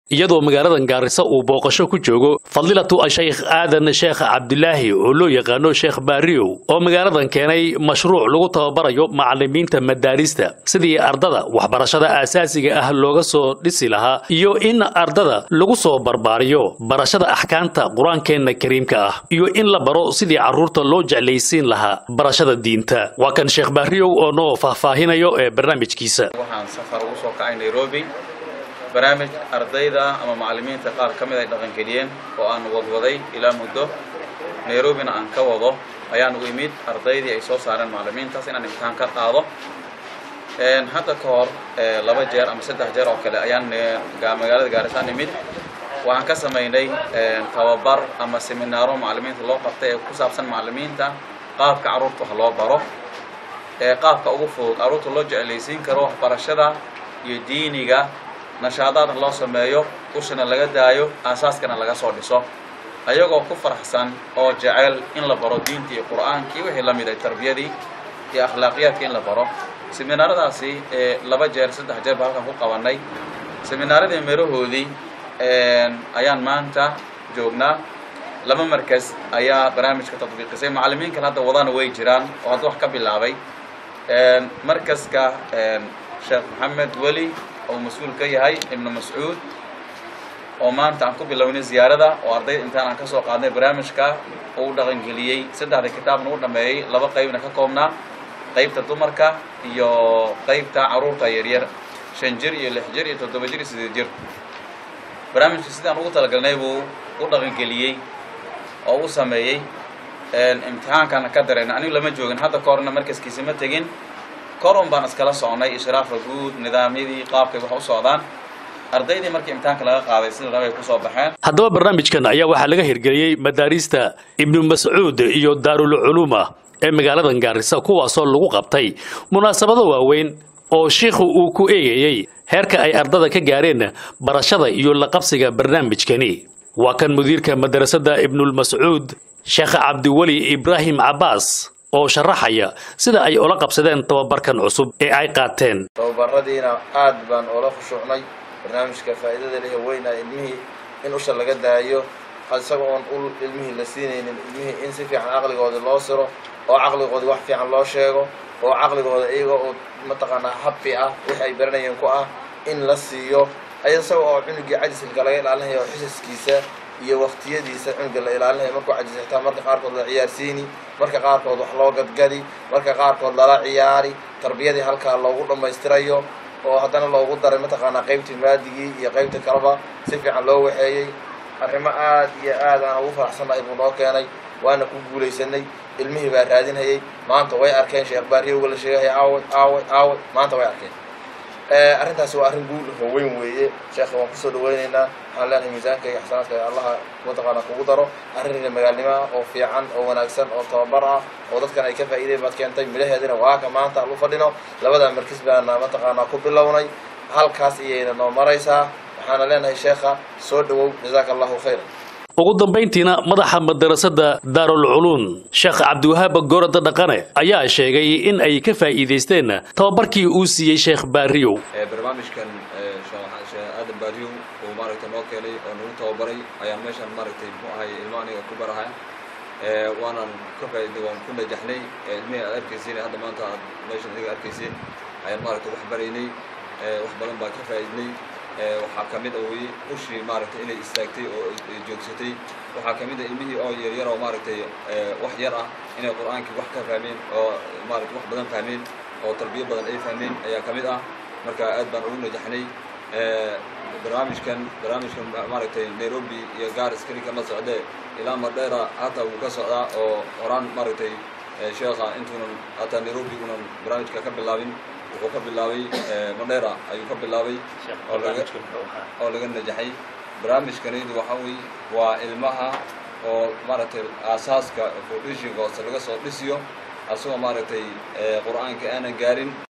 iyadoo magaaladan gaarisa uu booqasho ku joogo fadilatu ashaykh aadan sheekh cabdilaahi oo loo yaqaano sheekh baariyow oo magaaladan keenay mashruuc lagu tababarayo macalimiinta madaarista sidii ardada waxbarashada aasaasiga ah looga soo dhisi lahaa iyo in ardada lagu soo barbaariyo barashada axkaamta qur-aankeenna kariimka ah iyo in la baro sidii carruurta loo jeclaysiin lahaa barashada diinta waa kan sheekh baariyow oo noo faahfaahinayo ee barnaamijkiisa waxaan safar ugu soo kacay nairobi barnaamij ardayda ama macallimiinta qaar ka mid ay dhaqangeliyeen oo aan wadwaday ilaa muddo nairobina aan ka wado ayaan u imid ardaydii ay soo saareen macallimiintaas inaan imtixaan ka qaado hadda ka hor laba jeer ama saddex jeer oo kale ayaan magaalada gaarisaan imid waxaan ka samaynay tababar ama seminaaro macallimiinta loo qabtay ee ku saabsan macallimiinta qaabka carruurta wax loo baro ee qaabka ugu fudud carruurta loo jeclaysiin karo waxbarashada iyo diiniga nashaadaadna loo sameeyo ushana laga daayo aasaaskana laga soo dhiso ayagoo ku faraxsan oo jecel in la baro diinta iyo qur'aankii wixii la mid ay tarbiyadii iyo akhlaaqiyaadka in la baro seminaaradaasi laba jeer saddex jeer ba halkan ku qabanay seminaaradii meerahoodii ayaan maanta joognaa laba markas ayaa barnaamijka tatbiiqisay macallimiin kale hadda wadana way jiraan oo hadda wax ka bilaabay markaska sheekh maxamed weli oo mas-uul ka yahay ibnu mascuud oo maanta aan ku bilownay ziyaarada oo ardayda intaan aan ka soo qaadnay barnaamijka uu dhaqangeliyey saddexda kitaabna u dhameeyey laba qaybna ka koobnaa qaybta dumarka iyo qaybta carruurta yaryar shan jir iyo lix jir iyo toddoba jir iyo sideed jir barnaamijka sidaan ugu talagalnay buu u dhaqangeliyey oo u sameeyey imtixaankana ka darayna anigu lama joogin hadda ka horna markaskiisa ma tegin korun baan iskala socnay ishraafa guud nidaamyadii qaabkay wax u socdaan ardaydii markii imtixaanka laga qaaday sida rabay ku soo baxeen haddaba barnaamijkan ayaa waxaa laga hirgeliyey madaarista ibnu mascuud iyo daarul culuuma ee magaaladan gaarisa kuwaasoo lagu qabtay munaasabado waaweyn oo shiikhu uu ku eegayey heerka ay ardada ka gaareen barashada iyo la qabsiga barnaamijkani waa kan mudiirka madrasadda ibnulmascuud sheekh cabdiweli ibraahim cabbaas oo sharaxaya sida ay ula qabsadeen tababarkan cusub ee ay qaateen tababaradiina aad baan oola khushuucnay barnaamijka faa'iidada leh weyna ilmihii in usha laga daayo isaga oon ul ilmihii la siinaynin ilmihii in si fiican caqligoodii loo siro oo caqligoodii wax fiican loo sheego oo caqligooda iyaga oo mataqaanaa habbi ah wix ay baranayeen ku ah in la siiyo isaga oo cunugii cajisilka laga ilaalinaya oo xisaskiisa iyo waktiyadiisa cunuga la ilaalinaya markuu cajisa xitaa marka qaarkood la ciyaarsiini marka qaarkood wax loo gadgadi marka qaarkood lala ciyaari tarbiyadii halkaa loogu dhammaystirayo oo haddana loogu daray mataqaanaa qaybtii maadigii iyo qaybta kaleba si fiican loo waxeeyey arrimo aad iyo aad aan ugu faraxsannahay buu noo keenay waana ku guulaysanay ilmihii baa raadinhayay maanta way arkeen sheekh baariyowga la sheegahaya aaway aaway aaway maanta way arkeen arrintaasi waa arrin guul oo weyn weeye sheekha waan kusoo dhawaynaynaa waxaan leenahay miisaanka iyo xasanaadka allaha mataqaana kugu daro arrin magaalnimo ah oo fiican oo wanaagsan oo tababar ah oo dadkan ay ka faa'iideen baad keentay midhaheedina waa ka maanta aan u fadhino labada markis baana mataqaanaa ku bilownay halkaas iyayna noo maraysaa waxaana leenahay sheekha soo dhawow jazaaka allahu khayran ugu dambayntiina madaxa madarasada daarul culuun sheekh cabdiwahaab goorada dhaqane ayaa sheegay in ay ka faa'iidaysteen tababarkii uu siiyey sheekh baariyow barnaamijkan sheekh aadan baariyow uu maaragtay noo keenay oo nagu tababaray ayaan meeshan maaragtay muxuu ahay ilmo aniga ku barahay waanan ka faa'iiday waan ku najaxnay ilmihii aad arkayseen hadda maanta aad meeshan adiga arkayseen ayaan maaragtay wax baraynay wax badan baan ka faa'iidnay waxaa ka mid a weye ushii maaragtay inay istaagtay oo joogsatay waxaa ka mid a ilmihii oo yaryar oo maaragtay wax yar ah inay qur-aankii wax ka fahmeen oo maaragtay wax badan fahmeen oo tarbiyo badan ay fahmeen ayaa ka mid ah marka aad baan ugu najaxnay barnaamijkan barnaamijkan maaragtay nairobi iyo garis keli kama socdee ilaa madheera hataa wuu ka socdaa oo horaan maaragtay sheekha intuunan hataa nairobi unan barnaamijka ka bilaabin wuxuu ka bilaabay madheera ayuu ka bilaabay oo laga najaxay barnaamijkanaydu waxaa weeye waa ilmaha oo maaragtay aasaaska foundation hoose laga soo dhisiyo asagoo maaragtay qur-aanka aanan gaarin